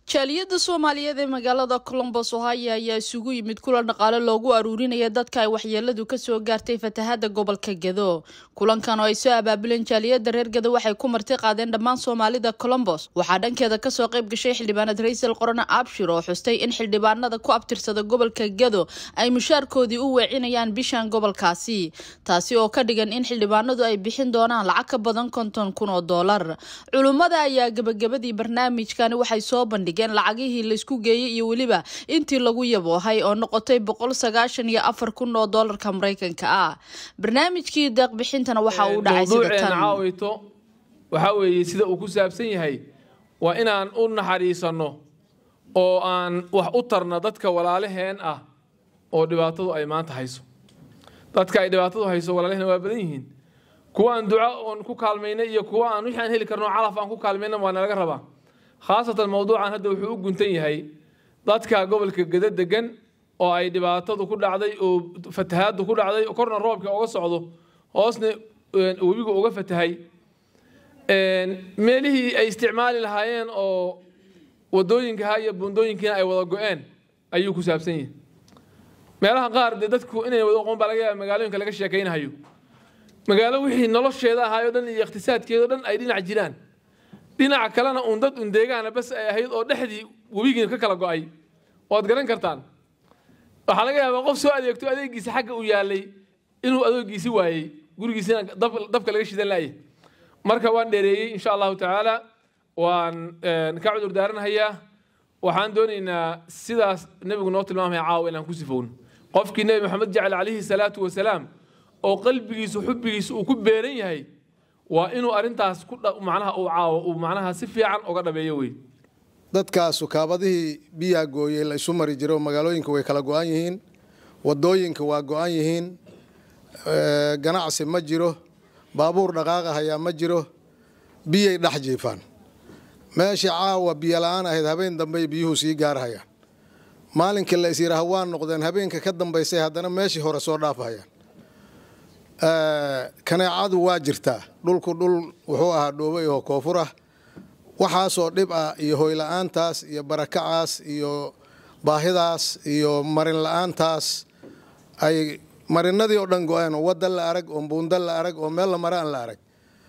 jaaliyadda soomaaliyeed ee magaalada colombos ohio ayaa isugu yimid kulan dhaqaale loogu aruurinaya dadka ay waxyeeladu kasoo gaartay fatahada gobolka gedo kulankan oo ay soo abaabuleen jaaliyadda reer gedo waxay ku marti qaadeen dhammaan soomaalida colombos waxaa dhankeeda kasoo qayb gashay xildhibaanad raysal qorone abshir oo xustay in xildhibaanada ku abtirsada gobolka gedo ay mushaarkoodii u weecinayaan bishan gobolkaasi taasi oo ka dhigan in xildhibaanadu ay bixin doonaan lacag ka badan konton kun oo doolar culummada ayaa gebagabadii barnaamijkani waxay soo bandhig lacagihii laysku geeyey iyo weliba intii lagu yaboohay oo noqotay boqol sagaashan iyo afar kun oo doolarka maraykanka ah barnaamijkii deeqbixintana waxa uu dhacay sida tan caawayto waxaa weeye sida uu ku saabsan yahay waa inaan u naxariisanno oo aan wax u tarna dadka walaalaheen ah oo dhibaatadu ay maanta hayso dadka ay dhibaatadu hayso walaalaheen waa badan yihiin kuwa aan duca oon ku kaalmayna iyo kuwa aan wixii aan heli karno calaf aan ku kaalmayna waa nalaga rabaa khaasatan mowduucan hadda wuxuu u guntan yahay dadka gobolka geda degan oo ay dhibaatadu ku dhacday oo fatahaadu ku dhacday korna roobka uga socdo hoosna webigu uga fatahay meelihii ay isticmaali lahaayeen oo wadooyinkaha iyo buundooyinkiina ay wada go-een ayuu ku saabsan yahay meelaha qaar dee dadku inay wada oqoon baa laga yaaba magaalooyinka laga sheekaynahayo magaalo wixii nolosheeda ahaayoo dhan iyo iqtisaadkeedao dhan ay dhinac jiraan dhinaca kalena uun dad un deegaana bas ay ahayd oo dhexdii webigiina ka kala go-ay waad garan kartaan waxaa laga yaabaa qof soo adeegto adeegiisa xagga u yaalay inuu adeegiisi waayey gurigiisina dabka laga shidan laayay marka waan dheereeyey insha allahu tacaala waan ka cudur daaranahayaa waxaan doonaynaa sidaas nebigu noo tilmaamaya caawa inaan ku sifowno qofkii nebi maxamed jecel calayhi salaatu wasalaam oo qalbigiisu xubbigiisu uu ku beeran yahay waa inuu arintaas macnaha uu caawo uu macnaha si fiican uga dhabeeyo wey dadkaasu kaabadihii biyaa gooyey la isu mari jiro magaalooyinka way kala go-an yihiin wadooyinka waa go-an yihiin ganacsi ma jiro baabuur dhaqaaqa hayaa ma jiro biyay dhex jiifaan meeshii caawa biyo la-aan ahayd habeen dambey biyuhu sii gaarhayaan maalinkii la is yidhaaha waa noqdeen habeenka ka dambaysay haddana meeshii hore soo dhaafhayaan kaneecadu waa jirtaa dhulku dhul wuxuu ahaa dhoobay oo koonfur ah waxaasoo dhib ah iyo hoyla-aantaas iyo barakacaas iyo baahidaas iyo marin la-aantaas ay marinadii oo dhan go-een oo wadda la arag oo buunda la arag oo meel la mara aan la arag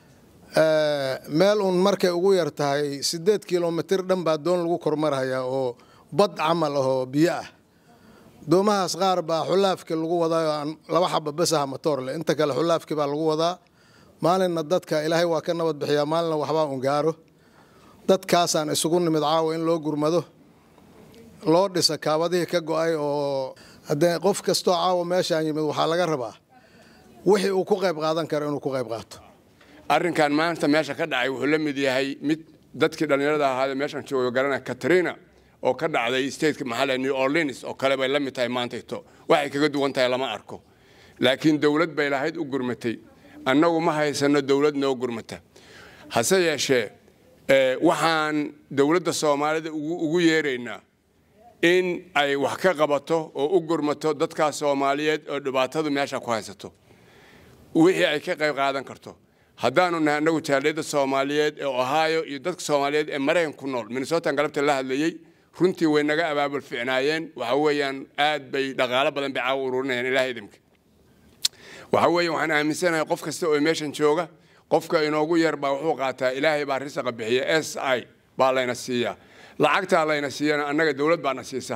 meel uun markay ugu yar tahay siddeed kilomitir dhan baa doon lagu kormarhayaa oo bad camal ah oo biyo ah doomahaas qaar baa xulaafkii lagu wadaa laba xaba besaha matoor leh inta kale xulaafkii baa lagu wadaa maalinna dadka ilaahay waa ka nabad bixiyaa maalinna waxbaa un gaaro dadkaasaan isugu nimid caawa in loo gurmado loo dhisa kaabadihii ka go-ay oo haddee qof kastoo caawa meeshaan yimid waxaa laga rabaa wixii uu ku qayb qaadan karo inuu ku qayb qaato arrinkan maanta meesha ka dhacay wuxuu la mid yahay mid dadkii dhallinyarada ahaade meeshan jooga garanaya katrina oo ka dhacday stateka maxaale new orleans oo kale bay la mid tahay maantayto waxay kaga duwan tahay lama arko laakiin dowlad bay lahayd u gurmatay annagu ma haysanno dowlad noo gurmata hase yeeshee waxaan dowladda soomaalida ugu yeeraynaa in ay wax ka qabato oo u gurmato dadkaas soomaaliyeed oo dhibaatadu meesha ku haysato wixii ay ka qayb qaadan karto haddaanu nahay annagu jaaliyadda soomaaliyeed ee ohio iyo dadka soomaaliyeed ee maraykan ku nool minnesotan galabta la hadlayey runtii way naga abaabul ficnaayeen waxa weeyaan aad bay dhaqaalo badan bay caawa ururinayaan ilaah idinka waxa weeye waxaan aaminsanahay qof kasta oo meeshan jooga qofka inoogu yar baa wuxuu qaataa ilaahay baa risaqa bixiya s i baa layna siiyaa lacagtaa layna siiyana annaga dowlad baana siisa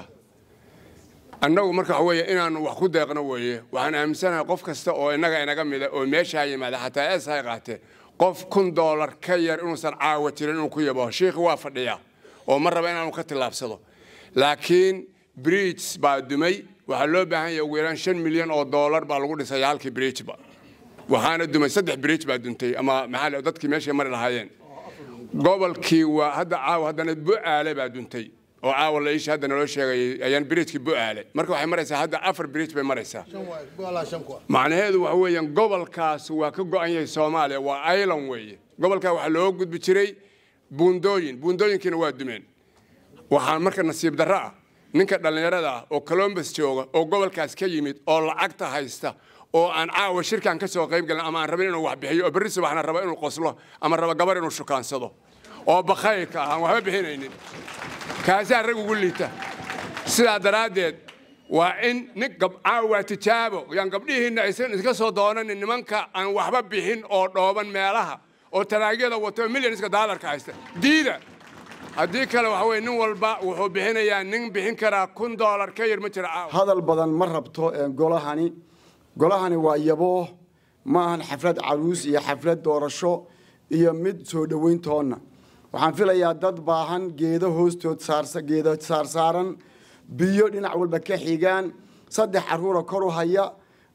annagu marka waxa weeye inaanu wax ku deeqno weeye waxaan aaminsanahay qof kasta oo innaga inaga mida oo meeshaa yimaada xataa s i qaatee qof kun doolar ka yar inuusan caawa jirin inuu ku yabo shiikhi waa fadhiyaa oo ma raba inaanu ka tillaabsado laakiin bridges baa dumay waxaa loo baahan yahay ugu yaraan shan milyan oo doolar baa lagu dhisay halkii bridgeba waxaana dumay saddex bridge baa duntay ama maxaa dadkii meeshay mari lahaayeen gobolkii waa hadda caawa haddana bu'aale baa duntay oo caawa la iisha hadda naloo sheegayay ayaan bridgekii bu'aale marka waxay maraysaa hadda afar bridge bay maraysaa macnaheedu waxa weeyaan gobolkaas waa ka go'an yahay soomaaliya waa island weeye gobolkaa waxaa loo gudbi jiray buundooyin buundooyinkiina waa dumeen waxaa marka nasiib darro ah ninka dhallinyarada ah oo colombus jooga oo gobolkaas ka yimid oo lacagta haysta oo aan caawa shirkan ka soo qayb galin ama aan rabin inuu wax bixiyo oo berri subaxna raba inuu qoslo ama raba gabar inuu shukaansado oo bakhaylka ah aan waxba bixinaynin kaasaa rag ugu liita sidaa daraaddeed waa in nin gabcaa waa tijaabo yaan gabdhihiinna aysan iska soo doonanin nimanka aan waxba bixin oo dhooban meelaha oo taraagyada wato milyanska daalarka haysta diida haddii kale waxa weye nin walba wuxuu bixinayaa nin bixin karaa kun doolar ka yar ma jira caawa hadal badan ma rabto golahani golahani waa yaboo ma ahan xaflad caruus iyo xaflad doorasho iyo mid soo dhoweyntoonna waxaan filayaa dad baahan geedo hoostood geedo saarsaaran biyo dhinac walba ka xigaan saddex caruura koru haya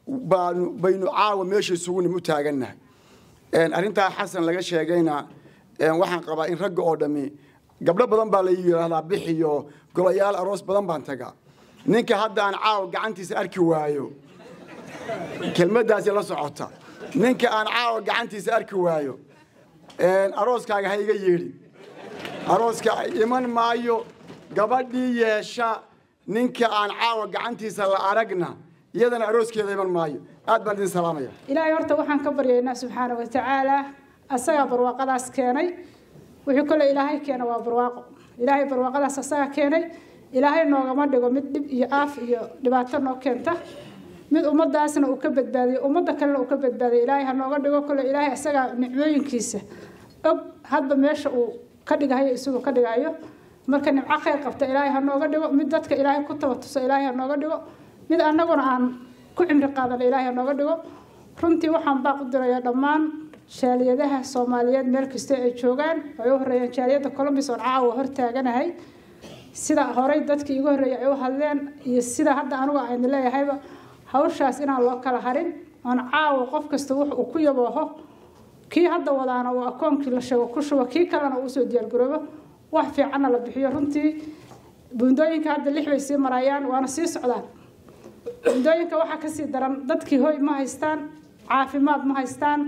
baynu caawa meesha isugunim u taagannahay arrintaa xasan laga sheegayna waxaan qabaa in ragga oo dhammi gabdho badan baa la yidhaahdaa bixiyo golayaal aroos badan baan tagaa ninka haddaan caawa gacantiisa arki waayo kelmaddaasi la socota ninka aan caawa gacantiisa arki waayo arooskaaga ha iga yeedhi arooska iman maayo gabadhii yeesha ninka aan caawa gacantiisa la aragna iyadana arooskeeda iman maayo aad baan idin salaamaya ilaahay horta waxaan ka baryaynaa subxaana wa tacaala asagaa barwaaqadaas keenay wixii kole ilaahay keena waa barwaaqo ilaahay barwaaqadaas asagaa keenay ilaahay noogama dhigo mid dhib iyo aaf iyo dhibaato noo keenta mid ummadaasna uu ka badbaadiyo ummadda kalena uu ka badbaadiyo ilaahay ha nooga dhigo kole ilaahay asagaa nicmooyinkiisa og hadba meesha uu ka dhigahayo isagoo ka dhigayo marka nimco khayr qabta ilaahay ha nooga dhigo mid dadka ilaahay ku tabatuso ilaahay ha nooga dhigo mid annaguna aan ku cimri qaadana ilaahay ha nooga dhigo runtii waxaan baaq u dirayaa dhammaan jaaliyadaha soomaaliyeed meel kasta ay joogaan ay u horeeyaan jaaliyadda colombis oon caawa hor taaganahay sida horey dadkii igu horreeyay ay u hadleen iyo sida hadda anigu aynu leeyahayba hawshaas inaan loo kala harin oon caawa qof kasta wux uu ku yabooho kii hadda wadaana uu akoonkii la sheego ku shubo kii kalena uu usoo diyaargaroobo wax fiicanna la bixiyo runtii buundooyinka hadda lix bay sii marayaan waana sii socdaan buundooyinka waxaa kasii daran dadkii hoy ma haystaan caafimaad ma haystaan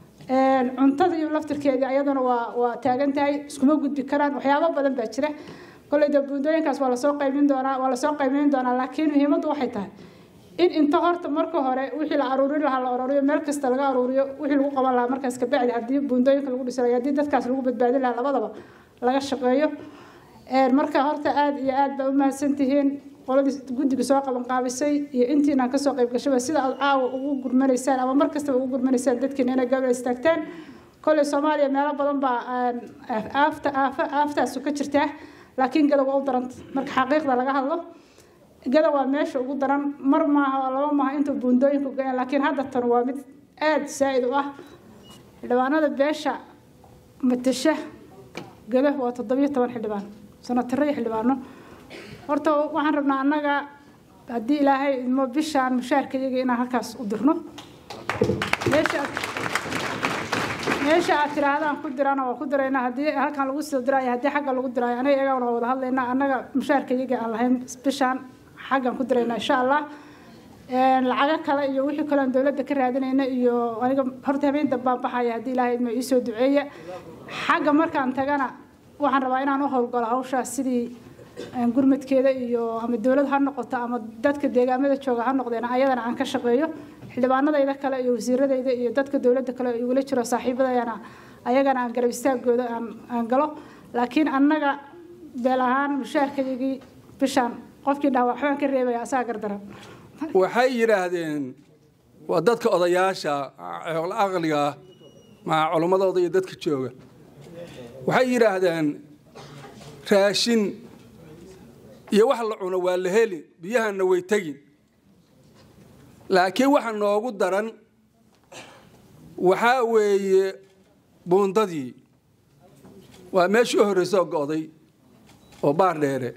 cuntada iyo laftirkeedii ayaduna waa waa taagan tahay iskuma gudbi karaan waxyaabo badan baa jira kolley de buundooyinkaas waa lasoo qaymin doonaa waa lasoo qaymeyn doonaa laakiin muhiimaddu waxay tahay in inta horta marka hore wixii la aruurin lahaa la aruuriyo meel kasta laga aruuriyo wixii lagu qaban lahaa markaas kabacdi haddii buundooyinka lagu dhisanayo haddii dadkaas lagu badbaadin lahaa labadaba laga shaqeeyo marka horta aada iyo aad baa u mahadsantihiin qoladii guddiga soo qaban qaabisay iyo intiinaan kasoo qayb gashaba sida aad caawa ugu gurmanaysaan ama mar kastaba ugu gurmanaysaan dadkiina inay gabal istaagtaan kolley soomaaliya meelo badan baa aafta aafa aaftaasu ka jirtaa laakiin gada waa u daranta marka xaqiiqda laga hadlo gada waa meesha ugu daran mar maaha oo laba maaha inta buundooyinku go-een laakiin hadda tan waa mid aada saa-id u ah xildhibaanada beesha matasha gada waa toddobiyo toban xildhibaan sanatiro iyo xildhibaano horta waxaan rabnaa annaga haddii ilaahay idmo bishaan mushaarka iyaga inaan halkaas u dirno meesha meesha aad tirahdaan ku dirana waa ku diraynaa haddii halkan lagu soo diraayo haddii xagga lagu diraayo aniga iyagana waa wada hadlaynaa annaga mushaarka iyaga aan lahayn bishaan xaggan ku diraynaa insha allah lacago kale iyo wixii kale aan dowladda ka raadinayna iyo aniga horta habeen dambaan baxaya haddii ilaahay idmo iisoo duceeya xagga markaan tagana waxaan rabaa inaan u howlgalo hawshaas sidii gurmadkeeda iyo ama dowlad ha noqoto ama dadka deegaamada jooga ha noqdeen ayadana aan ka shaqeeyo xildhibaanadayda kale iyo wasiiradayda iyo dadka dowladda kale igula jiro saaxiibadayana ayagana aan garab istaagooda aan galo laakiin annaga beel ahaan mushaarkayagii bishaan qofkii dhaha waxbaan ka reebaya asaga gardaran waxay yidhaahdeen waa dadka odayaasha aqliga maa culimmadooda iyo dadka jooga waxay yidhaahdeen raashin iyo wax la cuno waa la heli biyahanna way tegin laakiin waxa noogu daran waxaa weeye buundadii waa meeshii u horreysoo go'day oo baar dheere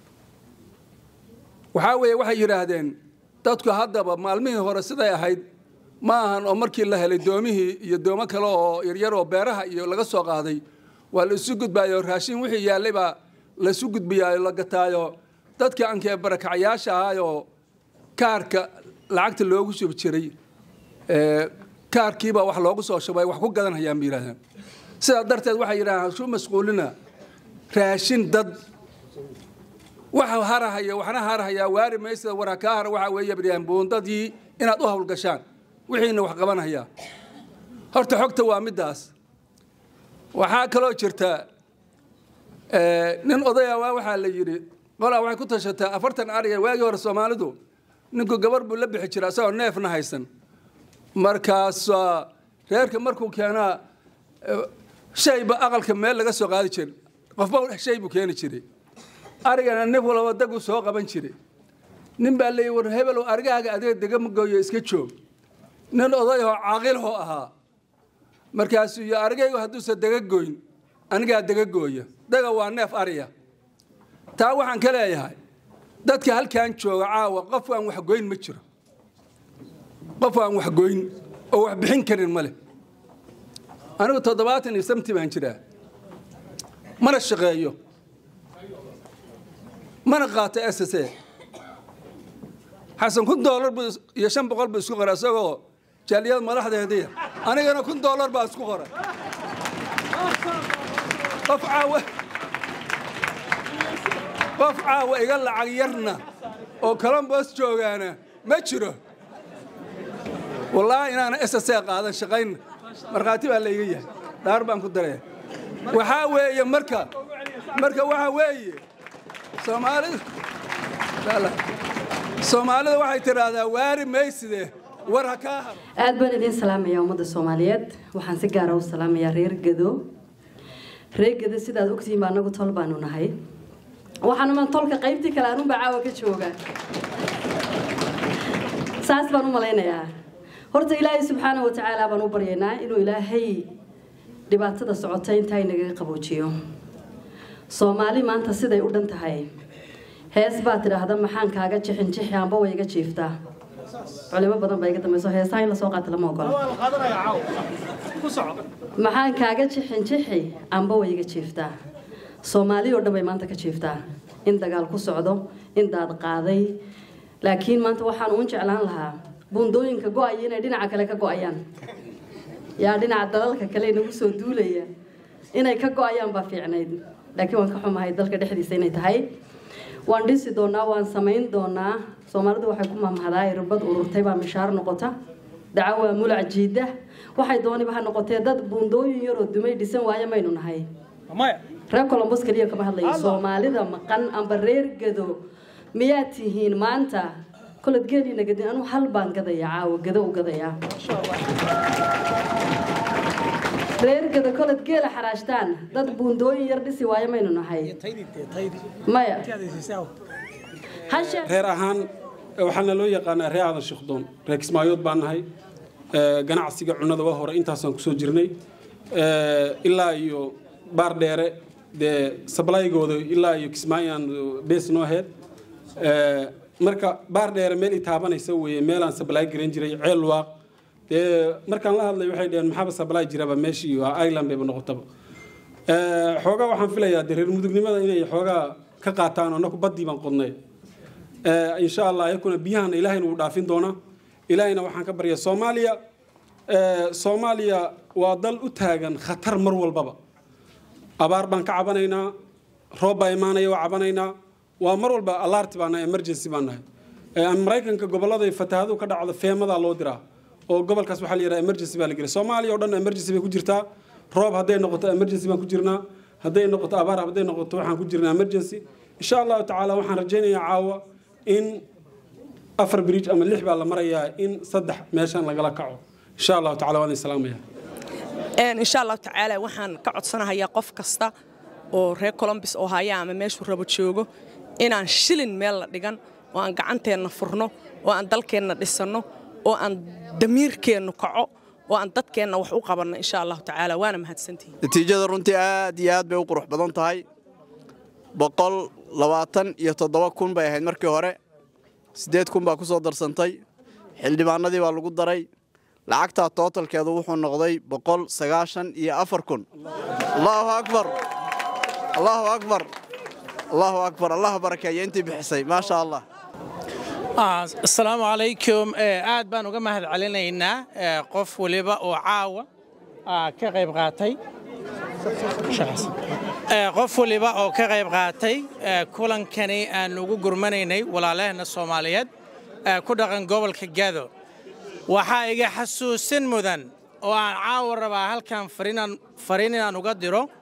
waxaa weeye waxay yidhaahdeen dadku haddaba maalmihii hore siday ahayd ma ahan oo markii la helay doomihii iyo doomo kale oo yaryar oo beeraha iyo laga soo qaaday waa la isu gudbaayo raashin wixii yaallay baa la isu gudbiyaayo la gataayo dadkii ankee barakacyaasha ahaayoo kaarka lacagta loogu shubi jiray kaarkiibaa wax loogu soo shubay wax ku gadanhayaan ba yidhahdeen sidaa darteed waxay yidhahdeen su masquulina raashin dad waxa harahaya waxna harahayaa waari maysada waraa kaa hara waxaa weeye baryaan buundadii inaad u hawlgashaan wixiina wax qabanhayaa horta xogta waa middaas waxaa kaloo jirta nin odaya waa waxaa la yidhi qolaa waxay ku tashataa afartan ariga waagii hore soomaalidu ninku gabar buu la bixi jira isagoo neefna haysan markaas reerka markuu keenaa shayba aqalka meel laga soo qaadi jiray qofba shay buu keeni jiray arigana nin walaba dagu soo qaban jiray nin baa leeyi war hebelow arigaaga adiga degama gooyo iska joog nin odayahoo caaqilhoo ahaa markaasuu iyo arigaygu hadduusan dega goyn anigaa dega gooya daga waa neef ariya taa waxaan ka leeyahay dadka halkan jooga caawa qof aan waxgoyn ma jiro qof aan waxgoyn oo wax bixin karin ma leh anigu toddobaatan iyo samti baan jiraa mana shaqeeyo mana qaato s s a xasan kun doolar buu iyo shan boqol buu isku qoray isagoo jaaliyad madaxdeediya anigana kun doolar baa isku qoray qof caawa qof caawa iga lacag yarna oo colombos joogaana ma jiro wallaahi inaana s s a qaadan shaqayn markhaati baa layga yahay dhaar baan ku daraya waxaa weeye marka marka waxaa weeye soomaalida soomaalida waxay tidhaahdaa waari mayside war ha kaa haro aad baan idiin salaamayaa ummadda soomaaliyeed waxaan si gaara u salaamayaa reer gado reer gado sidaad ogtihiin ba anagu tol baanu nahay waxaanuma tolka qaybtii kale anunbaa caawa ka jooga saas baan u malaynayaa horta ilaahay subxaana wa tacaala baan u baryaynaa inuu ilaahay dhibaatada socota intaa inagaga qaboojiyo soomaali maanta siday u dhan tahay hees baa tidhaahda maxaan kaaga jixin jixi amba way iga jiiftaa culimo badan baa iga dambayso heesaha in lasoo qaata lama ogola maxaan kaaga jixin jixi amba way iga jiiftaa soomaali oo dhan bay maanta ka jiiftaa in dagaal ku socdo in daad qaaday laakiin maanta waxaan uun jeclaan lahaa buundooyinka go-aya inay dhinaca kale ka go-ayaan yaa dhinaca dalalka kale inagu soo duulaya inay ka go-ayaan baa fiicnayd laakiin waan ka xumahay dalka dhexdiisa inay tahay waan dhisi doonaa waan samayn doonaa soomaalidu waxay ku mamhadaa irbad ururtay baa mishaar noqota daco waa mulac jiida waxay dooniba ha noqotee dad buundooyin yaroo dumay dhisan waaye maynu nahay reer colombos keliya kama hadlayo soomaalida maqan amba reer gado miyaad tihiin maanta kolad geeliina gadin anuu hal baan gadaya caawa gado u gadayaa reer gado kolad geela xaraashtaan dad buundooyin yar dhisi waayo maynu nahay maya reer ahaan waxaana loo yaqaanaa reer aadan shikhdoon reer kismaayood baan nahay ganacsiga cunnada waa hore intaasaan kusoo jirnay ilaa iyo baar dheere dee sablaygooda ilaa iyo kismaayaan bees noo heed marka baar dheere meel i taabanaysa weeye meelaan sablaay garan jiray ceel waaq dee markaan la hadlay waxay dhaheen maxaaba sablaay jiraba meeshii island bayba noqotaba xoogaa waxaan filayaa dee reer mudugnimada inay xoogaa ka qaataan annaku baddii baan qodnay insha allah ayakuna biyahana ilaahayna wuu dhaafin doonaa ilaahayna waxaan ka baryaa soomaaliya soomaaliya waa dal u taagan khatar mar walbaba abaar baan ka cabanaynaa roob baa imaanaya waa cabanaynaa waa mar walba alarti baan nahay emergency baan nahay maraykanka gobollada fatahadu ka dhacdo feemadaa loo diraa oo gobolkaas waxaa la yidhaha emergency baa la gelay soomaaliya oo dhan emergency bay ku jirtaa roob hadday noqoto emergency baan ku jirnaa hadday noqoto abaar hadday noqoto waxaan ku jirnaa emergency insha allahu tacaala waxaan rajaynayaa caawa in afar bridge ama lix baa la marayaa in saddex meeshan lagala kaco insha allahu tacala waan idin salaamaya insha allahu tacaala waxaan ka codsanahayaa qof kasta oo reer colombis oo haya ama meeshuu rabo joogo inaan shilin meel la dhigan oo aan gacanteenna furno oo aan dalkeenna dhisanno oo aan damiirkeennu kaco oo aan dadkeenna wax u qabanno insha allahu tacaala waana mahadsantihin natiijada runtii aad iyo aad bay u qurux badan tahay boqol labaatan iyo toddoba kun bay ahayd markii hore siddeed kun baa ku soo darsantay xildhibaanadii baa lagu daray lacagtaa tootalkeedu wuxuu noqday boqol sagaashan iyo afar kun allaahu akbar allaahu akbar allaahu akbar allah barakeeya intii bixisay maasha allah asalaamu calaykum aad baan uga mahad celinaynaa qof waliba oo caawa ka qayb qaatay qof waliba oo ka qayb qaatay kulankani aan ugu gurmanaynay walaalaheenna soomaaliyeed ku dhaqan gobolka gado waxaa iga xasuusin mudan oo aan caawa rabaa halkan fariin inaan uga diro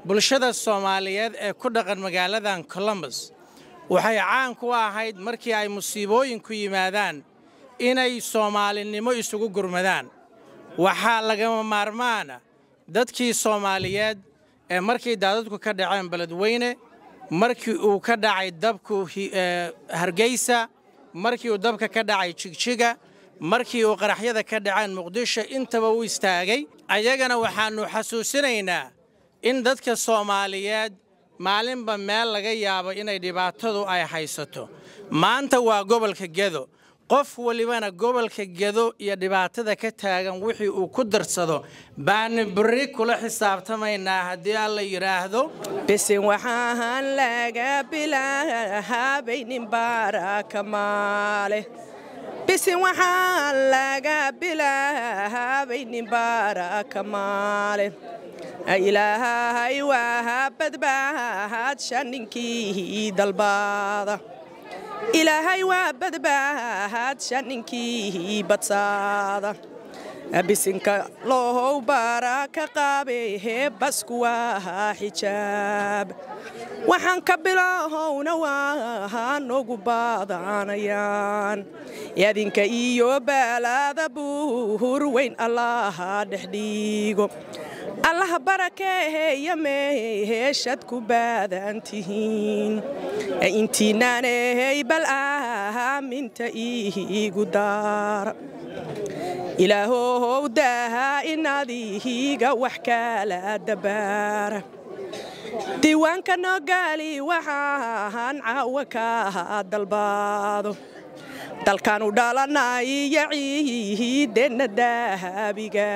bulshada soomaaliyeed ee ku dhaqan magaaladan colombus waxay caan ku ahayd markii ay musiibooyinku yimaadaan inay soomaalinimo isugu gurmadaan waxaa lagama maarmaana dadkii soomaaliyeed ee markii daadadku ka dhaceen beledweyne markii uu ka dhacay dabku hargeysa markii uu dabka ka dhacay jigjiga markii uu qaraxyada ka dhaceen muqdisho intaba u istaagay ayagana waxaannu xasuusinaynaa in dadka soomaaliyeed maalinba meel laga yaabo inay dhibaatadu ay haysato maanta waa gobolka gedo qof walibana gobolka gedo iyo dhibaatada ka taagan wixii uu ku darsado baanu berri kula xisaabtamaynaa haddii alla yidhaahdo bisin waxaan laga bilaabaynin baaraka maale bisin waxaan laga bilaabaynin baaraka maale ilaahay waa badbaadsha ninkii dalbaada ilaahay waa badbaadsha ninkii badsaada bisinka loohow baara ka qaabehe basku waa xijaab waxaan ka bilahowna waa noogu baadanayaan adinka iyo baalaada buur weyn allaha dhexdhiigo allaha barakeeheeya meeheshad ku baadan tihiin intiinaanehey bal aaminta iigu daara ilaahow daaha inadihiga wax kala dabaara diiwaanka noogaali waxaan caawa ka dalbaado dalkaanu dhalanayo ciideenna daahabiga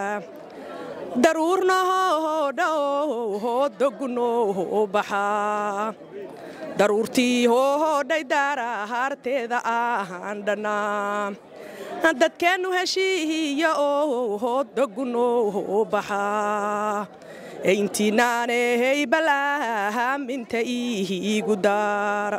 daruurnahoodhaoo dogunoo baxaa daruurtii hoodhay daaraharteeda ahaan dhannaa dadkeennu heshiihiya oo dogunoo baxaa intiinaanehey balaaminta iigu daara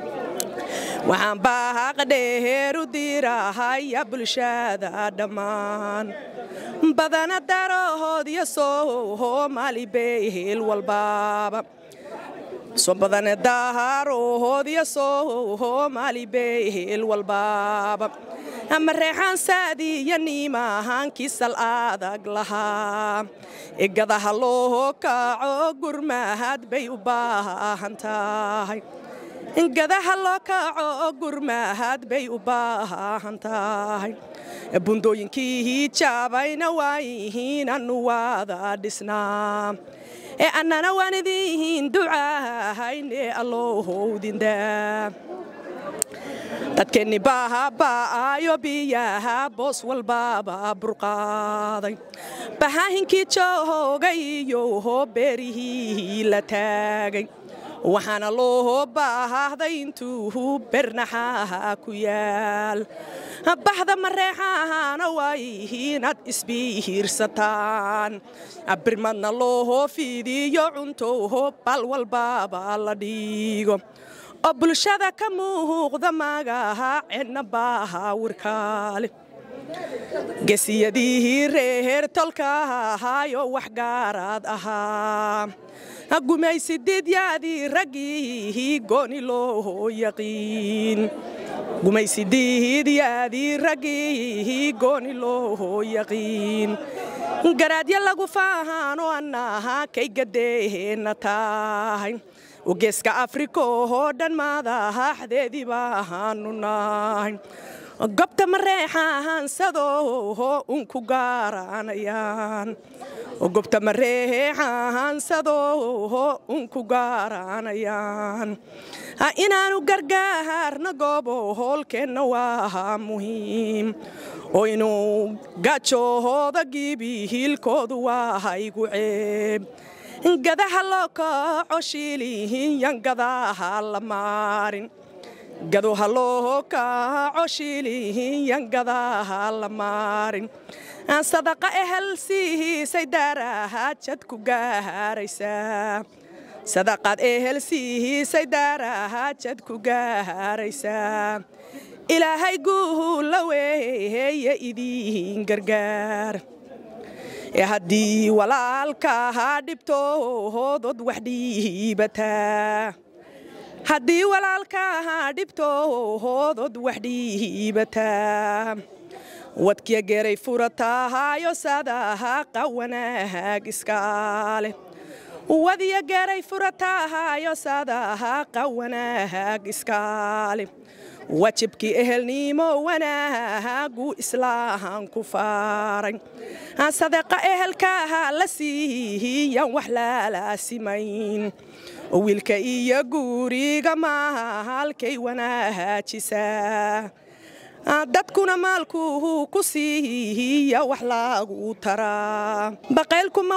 waxaan baaqdheheeru diirahaya bulshada dhammaan badana darahoodya soomaali behel walbaaba badane daharohoodya soomaali behel walbaaba ama reexaan saadiya niimahaankisal adag lahaa egadaha loo kaco gurmahad bay u baahan tahay gadaha loo kaco gurmahad bay u baahan tahay bundooyinkii jaabayna waayihiinanu waada dhisnaa ee annana waan idiin ducaahayne allohowdindaa dadkeenni baaha ba'aayo biyaha boos walbaaba burqaaday bahaahinkii joogay iyo beerihii la taagay waxaana loo baahday intuu bernaxaha ku yaal bahda mareexahana waayihiinaad isbihiirsataan birmadna loo fiidiyo cuntoho bal walbaaba la dhiigo oo bulshada ka muuqda magaha cidna baaha wirkaale gesiyadihii reer tolkaahayo wax gaaraad ahaa gumaysidiidyadii raggii gooni loo yaqiin gumaysidiidyadii raggii gooni loo yaqiin garaadya lagu faahano annaha kay gadeeheenna tahay geeska afrika oo dhan madaxdeedii baanu nahay gobta mareexahansadoo unku gaaranayaan gobta mareexahansadoo unku gaaranayaan inaanu gargaarna goobo hoolkeenna waa muhiim oo inuu gajoohooda gibihiilkoodu waa igu ceeb gadaha loo kaco shiilihiyan gadaha la maarin gadoha loo kaco shiilihiyan gadaha la maarin sadaqa ehel siihiisay daarahajad ku gaaraysaa sadaqaad ehel siihiisay daarahajad ku gaaraysaa ilaahay guuhu la weeye idiin gargaar ee haddii walaalka ha dhibto hoodod wax dhiibataa haddii walaalka ha dhibto hoodod wax dhiibataa wadkiya geeray furatahaayo sadaha qawanaag iskaale wadiya geeray furatahaayo sadaha qawanaag iskaale wajibkii ehelnimo wanaagu islaahan ku faaray sadeeqa ehelkaha la siiyan wax laalaasimayn wiilka iyo guuriga maalkay wanaajisaa dadkuna maalku ku siiya wax lagu taraa baqaylkuma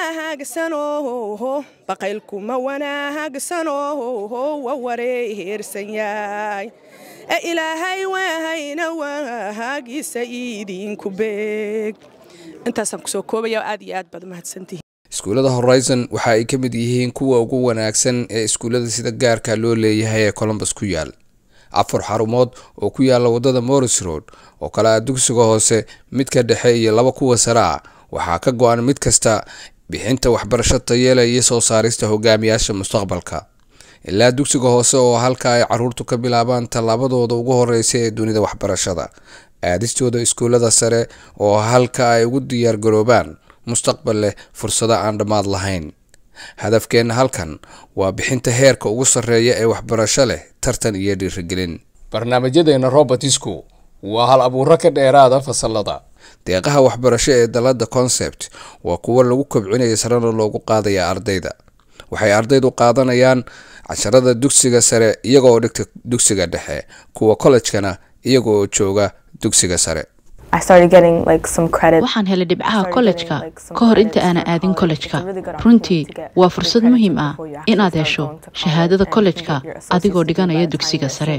wanaagsano baqaylkuma wanaagsano wa wareersan yahay ee ilaahay waahayna waagiisa idinku beeg intaasaan kusoo koobaya aad iyo aad baad umahadsantihiin iskuullada horizon waxa ay ka mid yihiin kuwa ugu wanaagsan ee iskuullada sida gaarka loo leeyahay ee colombus ku yaal afar xarumood oo ku yaala wadada morris road oo kale ah dugsiga hoose midka dhexe iyo laba kuwa sare ah waxaa ka go-an mid kasta bixinta waxbarasho tayeela iyo soo saarista hogaamiyaasha mustaqbalka ilaa dugsiga hoose oo halka ay caruurtu ka bilaabaan tallaabadooda ugu horeysa ee dunida waxbarashada aadistooda iskuullada sare oo halka ay ugu diyaargaroobaan mustaqbal leh fursado aan dhammaad lahayn hadafkeenna halkan waa bixinta heerka ugu sarreeya ee waxbarasho leh tartan iyo dhiirigelin barnaamijyadeena robertisku waa hal abuuro ka dheeraada fasalada deeqaha waxbarasho ee dalada concept waa kuwo lagu kobcinaya sarena loogu qaadaya ardayda waxay ardaydu qaadanayaan casharada dugsiga sare iyagoo dhigta dugsiga dhexe kuwa kollejkana iyagooo jooga dugsiga sare waxaan helay dhibcaha kollejka ka hor inta aanan aadin kollejka runtii waa fursad muhiim ah inaad hesho shahaadada kollejka adigoo dhiganaya dugsiga sare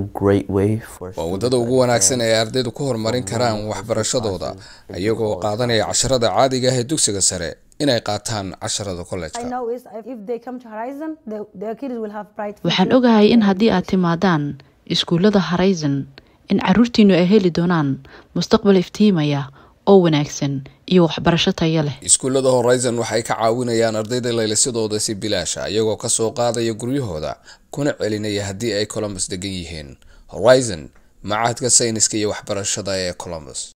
waa waddada ugu wanaagsan ee ardaydu ku horumarin karaan waxbarashadooda iyagoo qaadanaya casharada caadiga ah ee dugsiga sare inay qaataan casharada kollejka waxaan ogahay in haddii aad timaadaan iskuullada horizon in caruurtiinu ay heli doonaan mustaqbal iftiimaya oo wanaagsan iyo waxbarasho tayo leh iskuullada horizon waxay ka caawinayaan ardayda laylisadooda si bilaasha iyagoo kasoo qaadaya guryahooda kuna celinaya haddii ay colombus degan yihiin horizon macahadka sayniska iyo waxbarashada ee colombus